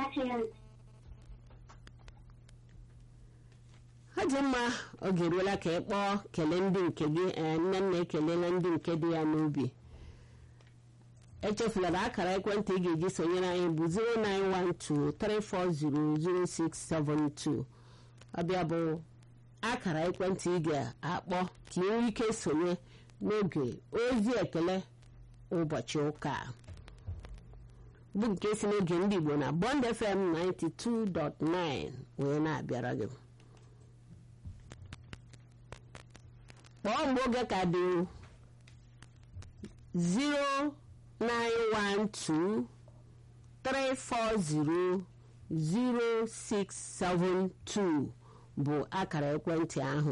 ọ dị mma oge eruola ka ị kpọọ kelee ndị nke gị ee nne nna ekelela ndị nke dị ya n'obi echefulara akara ekwentị ị ga-eji sonyere anyị bụ 09123400672 ọbịa bụ akara ekwentị ị ga-akpọ ka ị nwee ike sonye n'oge ozi ekele ụbọchị ụka a. bụ nke si n'oge ndị Igbo na Bond FM 92.9 wee na-abịara gị kpọọ mgbe oge ka dị 09123400672 bụ akara ekwentị ahụ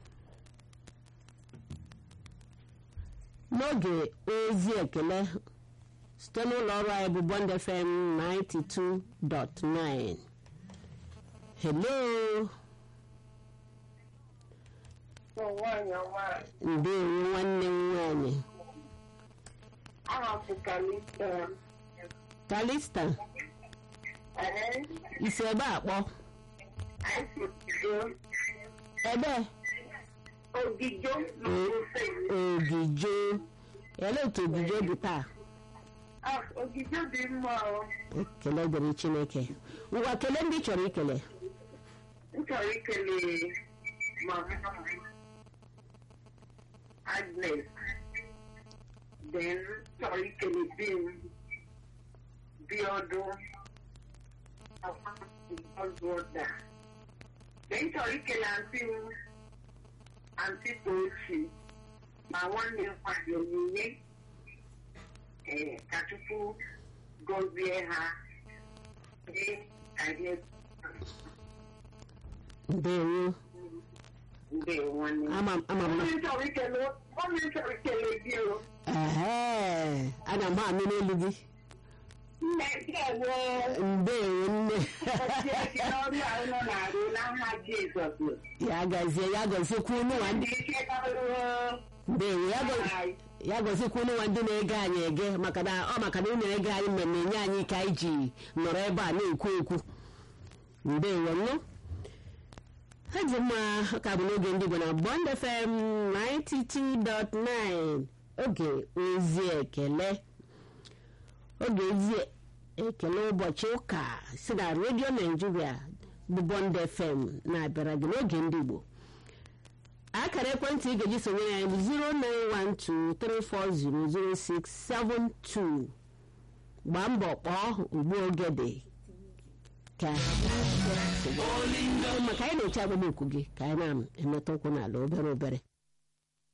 n'oge ozi ekele site n'ụlọ ọrụ anyị bụ Bond FM 92.9 hello nwaanyị ọma ndewo nwanne m nwanyị aha bụ kalista kalista ee isi ebe a kpọ anyị sido ebe ogijo n'ofe ogijo ele otu ogijo dị taa Ah, ogijo dị mma o ekele dịrị chineke ngwa kelee ndị ị chọrọ ikele m chọrọ ikele mama m, Agnes then m chọrọ ikele di m Biodu Ọzụọda then m chọrọ ikele antị m antị Tochi ma nwanne m nwanyị onyinye ee ka Chukwu gọzie ha dị ka ihe ndewo ndewo nwanne m ama m ama m na Onye chọrọ ikele onye chọrọ ikele gị o ehe ana m anụ n'elu gị nne gị ewe ndewo nne ọchịa gị n'ọrụ ahụ nọ na-arụ n'aha Jizọs ya gazie ya gọziekwa unu nwa ndị ndị ike karịrị ndewo ya gọ- ya gọzikwa unu nwa ndị na-ege anyị ege maka na ọ maka na unu na-ege anyị mmemme enye anyị ike anyị ji nọrọ ebe a na-ekwu ekwu ndewo nụ ha ji mma ka bụ n'oge ndị Igbo na Bond FM 92.9 oge ozi ekele oge ozi ekele ụbọchị ụka si na redio Nigeria bụ Bond FM na-abịara gị n'oge ndị Igbo akara ekwentị ị ga-eji sonyere anyị bụ 09123400672 gbaa mbọ kpọọ ugbu oge dị ka maka anyị na-eche agbamokwu gị ka anyị na-emetụ ụkwụ n'ala obere obere